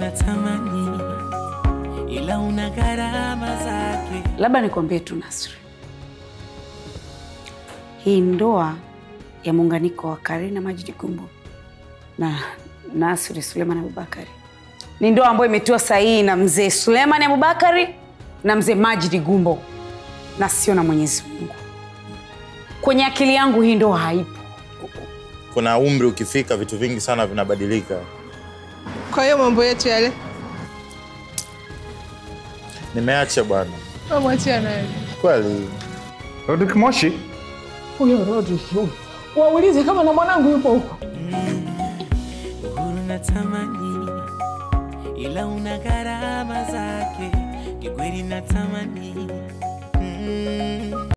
natamani, ila una gharama zake. Labda nikwambie tu Nasri, hii ndoa ya muunganiko wa Karina Majid Gumbo na Nasri Suleiman Abubakari ni ndoa ambayo imetiwa sahihi na mzee Suleiman Abubakari na mzee Majid Gumbo na sio na Mwenyezi Mungu. Kwenye akili yangu hii ndoa haipo. Kuna umri ukifika, vitu vingi sana vinabadilika. Kwa hiyo mambo yetu yale Nimeacha bwana, wamwachia naye. kweli. Rodrick Moshi, Huyo Rodrick huyo, waulize kama na mwanangu yupo huko. Uhuru natamani, ila una gharama zake. Kikweli natamani